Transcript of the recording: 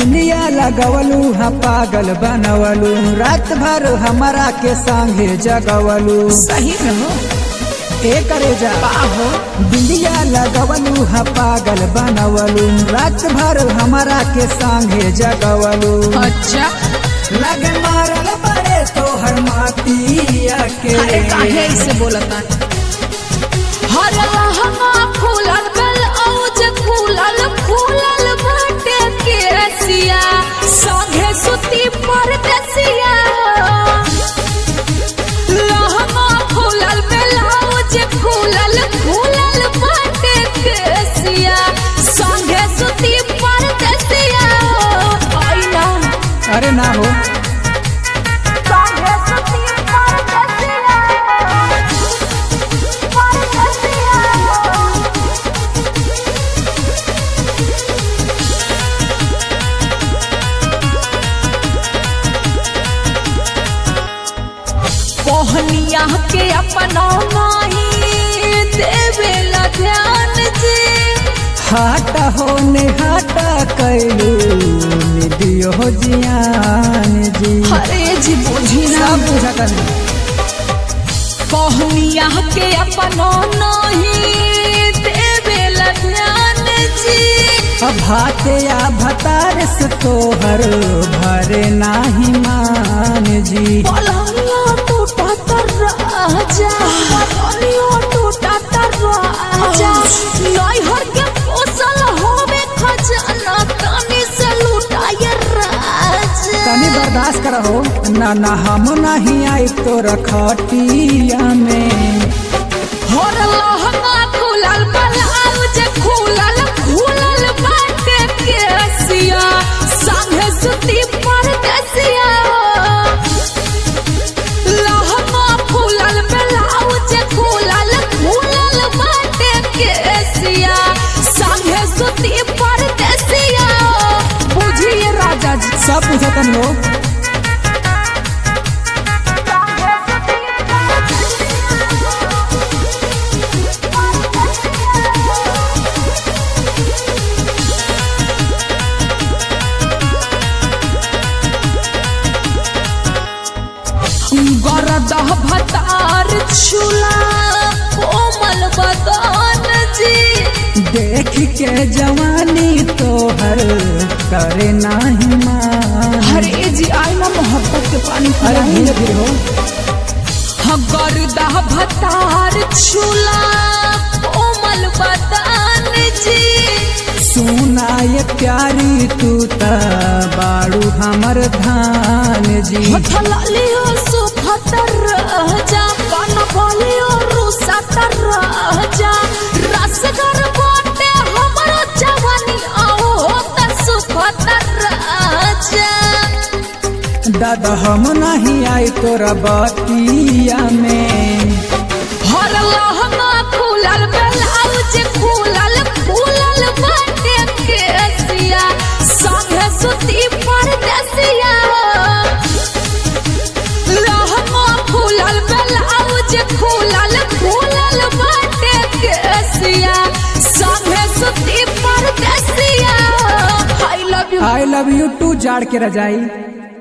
बिंदिया लगवलू हा पागल बनवलू रात भर हमारा के संगे जगवलू सही में हो ए करे जा बाहो बिंदिया लगवलू हा पागल बनवलू रात भर हमारा के संगे जगवलू अच्छा लग मारल पड़े तोहर मातिया के अरे काहे ऐसे बोलता हर लहंगा फूलल गल औज फूलल फूलल बाटे केसिया संगे सुती परदेसिया लहंगा फूलल ब्लाउज फूलल फूलल बाटे केसिया संगे सुती परदेसिया आईना अरे ना हो संगे सुती परदेसिया परदेसिया कोहनिया के अपना माही देवेला ध्यान जी हाटा हो ने हाटा कैलू निदियो हो जियान जी हरे जी बुझी ना सब बुझता नहीं कोहनिया के अपना नहीं देवेला ध्यान जी अब भाते या भतार से तोहर भरे नाही मान जी पलंगिया टूटा तर राजा पलंगिया टूटा तर राजा नैहर के पोसल होवे खजाना कानी से लुटाए राजा तनी बर्दाश्त करहो ना ना हम नहीं आई तोर खटिया में होर लहंगा खुलल ब्लाउज खुलल खुलल बाटे केसिया संगे सुती परदेसिया लहंगा खुलल ब्लाउज खुलल खुलल बाटे केसिया संगे सुती परदेसिया बुझिए राजा जी सब बुझता नहीं हो गरदह भतार छुला कोमल बदन जी देख के जवानी तोहर करे नाही मान हरे जी आई ना मोहब्बत के पानी अरे पिलाई धीरे धीरे हो गरदह भतार छुला कोमल बदन जी सुना ये प्यारी तू त बाड़ू हमर धान जी हथलियो सुखतर जा कान बोलियो रुसतर जा रसगर बाटे हमरो जवानी आओ त सुखतर जा दादा हम नहीं आई तोरा बतिया में हर लहंगा खुलल ब्लाउज खुलल खुलल बाटे केसिया संगे सुती परदेसिया लहंगा खुलल ब्लाउज खुलल खुलल बाटे केसिया संगे सुती परदेसिया I love you I love you too जाड़ के रजाई